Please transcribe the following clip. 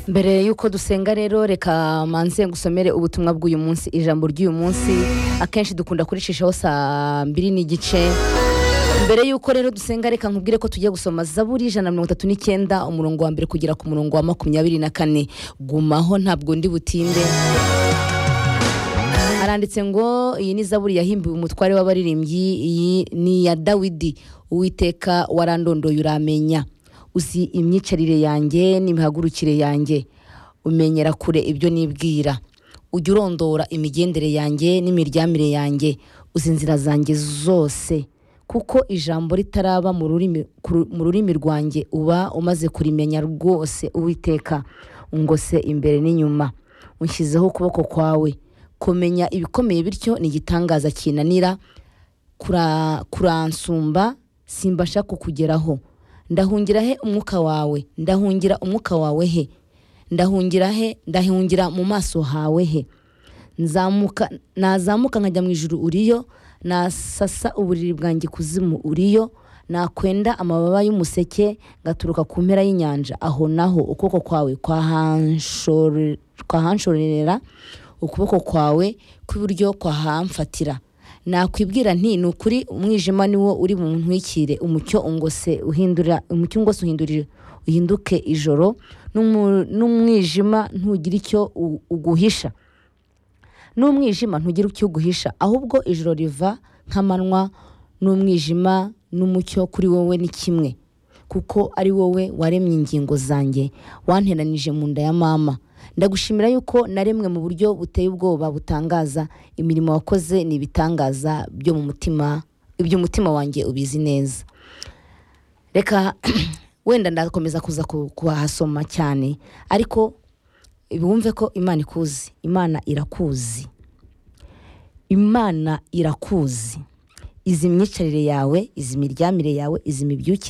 mbere y'uko dusenga rero reka manze ngusomere ubutumwa bw'uyu munsi ijambo ry'uyu munsi akenshi dukunda kuricishaho saa mbiri n'igice mbere y'uko rero dusenga reka nkubwire ko tugiye gusoma zaburi ijana na mirongo itatu n'icyenda umurongo wa mbere kugera ku murongo wa makumyabiri na kane gumaho ntabwo ndi butinde haranditse ngo iyi ni zaburi yahimbiwe umutware w'abaririmbyi iyi ni iya dawidi uwiteka warandondoye uramenya uzi imyicarire yanjye n'imihagurukire yanjye umenyera kure ibyo nibwira ujya urondora imigendere yanjye n'imiryamire yanjye uzi inzira zanjye zose kuko ijambo ritaraba mu rurimi ku- mu rurimi rwanjye uba umaze kurimenya rwose uwiteka ngose imbere n'inyuma unshyizeho ukuboko kwawe kumenya ibikomeye bityo ni igitangaza kinanira kura- kuransumba simbasha kukugeraho ndahungira he umwuka wawe ndahungira umwuka wawe he ndahungira he ndahungira mu maso hawe he nzamuka nazamuka nkajya mu ijuru uriyo nasasa uburiri bwanjye kuzimu uriyo nakwenda amababa y'umuseke ngaturuka ku mpera y'inyanja aho naho ukuboko kwawe kwahanshore- kwahanshorera ukuboko kwawe kw'iburyo kwahamfatira nakwibwira nti ni ukuri umwijima ni wo uri buntwikire umucyo ngose uhindura umucyo ngose uhindurire uhinduke ijoro n'umu- n'umwijima ntugire icyo u- uguhisha n'umwijima ntugire icyo uguhisha ahubwo ijoro riva nk'amanywa n'umwijima n'umucyo kuri wowe ni kimwe kuko ari wowe waremye ingingo zanjye wanteranije mu nda ya mama ndagushimira yuko naremwe mu buryo buteye ubwoba butangaza imirimo wakoze ni ibitangaza byo mu mutima iby'umutima wanjye ubizi neza reka wenda ndakomeza kuza ku- kuhasoma cyane ariko wumve ko imana ikuzi imana irakuzi imana irakuzi izi imyicarire yawe izi imiryamire yawe izi imibyukire